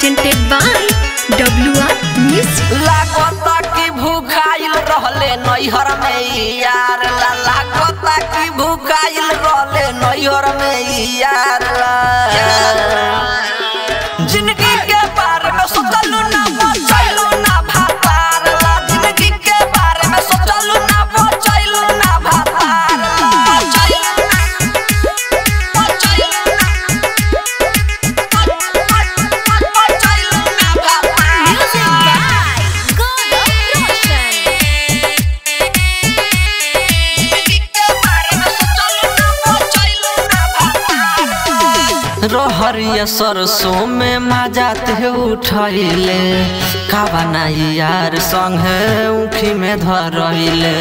presented by WR Music. लागता कि भूखाइल रहले नैहर में यार ला लागता कि भूखाइल रहले नैहर में यार ला जिंदगी के बारे में सोचलू ना बचैलू ना भातार ला जिंदगी के बारे में सोचलू ना बचैलू ना भातार ला बचैलू ना बचैलू ना बचैलू ना भातार Music by Gaurav Roshan. रहरिया सरसों में मजात है उठैले का बनाई यार संगे उखी में धरैले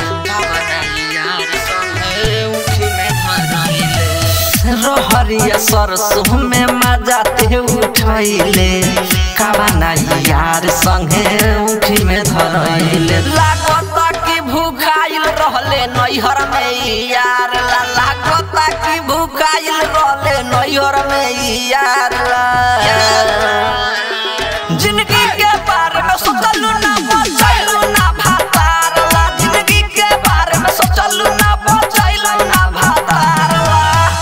रहरिया सरसों में मजात है उठैले का बनाई यार संगे उखी में धरैले लागता कि भूखाइल रहले नैहर में यार ला लागता कि भूखाइल रहले नैहर में यार ला जिंदगी के बारे में सोचलू ना बचैलू ना भातार ला जिंदगी के बारे में सोचलू ना बचैलू ना भातार ला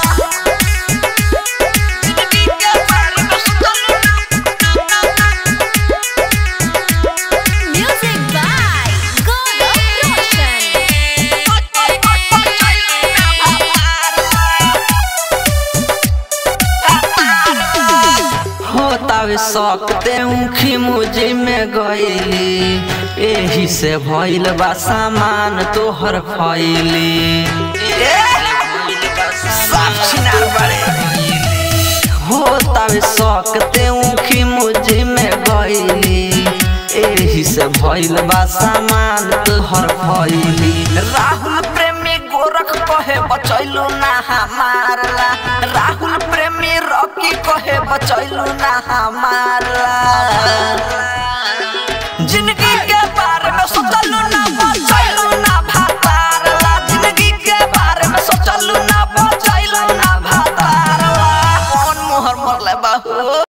जिंदगी के बारे में सोचलू ना Music by Gaurav Roshan. होतावे सकते उखी मुझे में गईली एही से भइल बा सामान तोहर फैली होतावे सकते उखी मुझे में गईली एही से भइल बा सामान तोहर फैली राहुल प्रेमी गोरख कहे बचैलू ना हमारला राहुल प्रेमी रॉकी कहे बचैलू ना हमारला जिंदगी के बारे में सोचलू ना बच